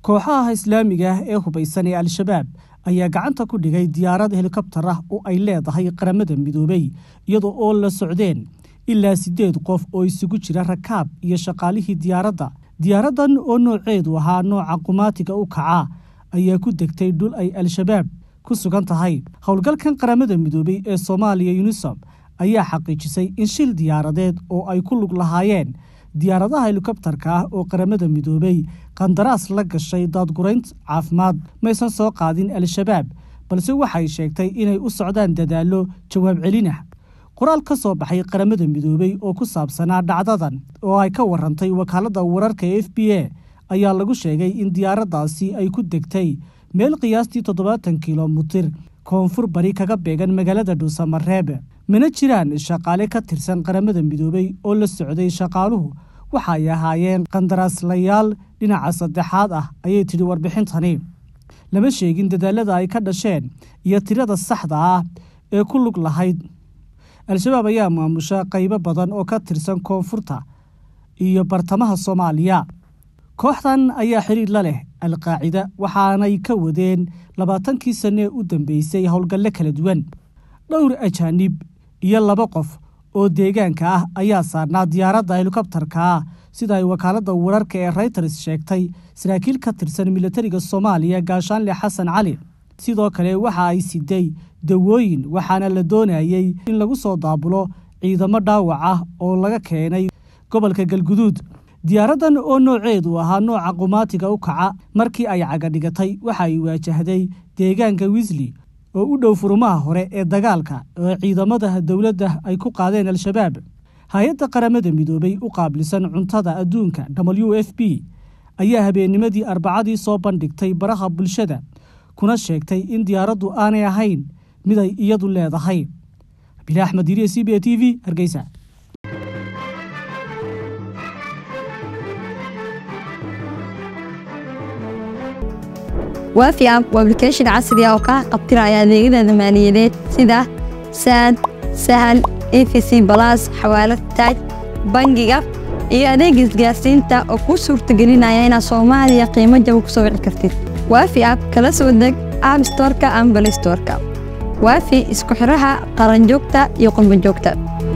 kooxaha islaamiga ah ee hubaysan ee al-shabaab ayaa gacanta ku dhigay diyaarad helikobtar ah oo ay leedahay qaramada midoobey iyadoo oo la socdeen ilaa siddeed qof oo isugu jira rakaab iyo shaqaalihii diyaaradda diyaaraddan oo nooceedu ahaa nooca qumaatiga u kaca ayaa ku degtay dhul ay al-shabaab ku sugan tahay howlgalkan qaramada midoobey ee soomaaliya yunisom ayaa xaqiijisay in shil diyaaradeed oo ay ku lug lahaayeen diyaaradaha helikobtarka ah oo qaramada midoobey qandaraas la gashay daadguraynta caafimaad maysan soo qaadin al-shabaab balse waxay sheegtay inay u socdaan dadaallo jawaab celinah qoraal ka soo baxay qaramada midoobey oo ku saabsanaa dhacdadan oo ay ka warantay wakaaladda wararka e f b a ayaa lagu sheegay in diyaaraddaasi ay ku degtay meel qiyaastii toddobaatan kilomitir koonfur bari kaga beegan magaalada dhuusamareeb mana jiraan shaqaale ka tirsan qaramada midoobey oo la socday shaqaaluhu waxay ahaayeen qandaraaslayaal dhinaca saddexaad ah ayay tidhi warbixintani lama sheegin dadaalada ay ka dhasheen iyo tirada saxda ah ee ku lug lahayd al-shabaab ayaa maamusha qaybo badan oo ka tirsan koonfurta iyo bartamaha soomaaliya kooxdan ayaa xiriir la leh al-qaacida waxaanay ka wadeen labaatankii sanne u dambeysay howlgalle kala duwan dhowr ajaanib iyo laba qof oo deegaanka ah ayaa saarnaa diyaaradda helikobtarka ah sida ay wakaaladda wararka ee reyters sheegtay saraakiil ka tirsan militariga soomaaliya gaashaanle xasan cali sidoo kale waxa ay siday dawooyin waxaana la doonayey in lagu soo daabulo ciidamo dhaawac ah oo laga keenay gobolka galguduud diyaaraddan oo nooceedu ahaa nooca qumaatiga u kaca markii ay cagadhigatay waxa ay waajahday deegaanka wisley oo u dhow furumaha hore ee dagaalka oo ciidamada dowladda ay ku qaadeen al-shabaab hay-adda qaramada midoobey u qaabilsan cuntada adduunka w f b ayaa habeennimadii arbacadii soo bandhigtay baraha bulshada kuna sheegtay in diyaaraddu aanay ahayn mid ay iyadu leedahay bile axmed yiriye c b a t v hargeysa waafi app waa ablication casri ah oo kaa qabtiraya adeegyada maaliyadeed sida saad sahal efc balas xawaalad taaj bangiga iyo adeega isgaarsiinta oo kuu suurtagelinaya inaad soomaaliya qiimo jaba ku soo wici kartid waafi app kala soo deg app storka ama balistorka waafi isku xiraha qaranjoogta iyo qurbanjoogta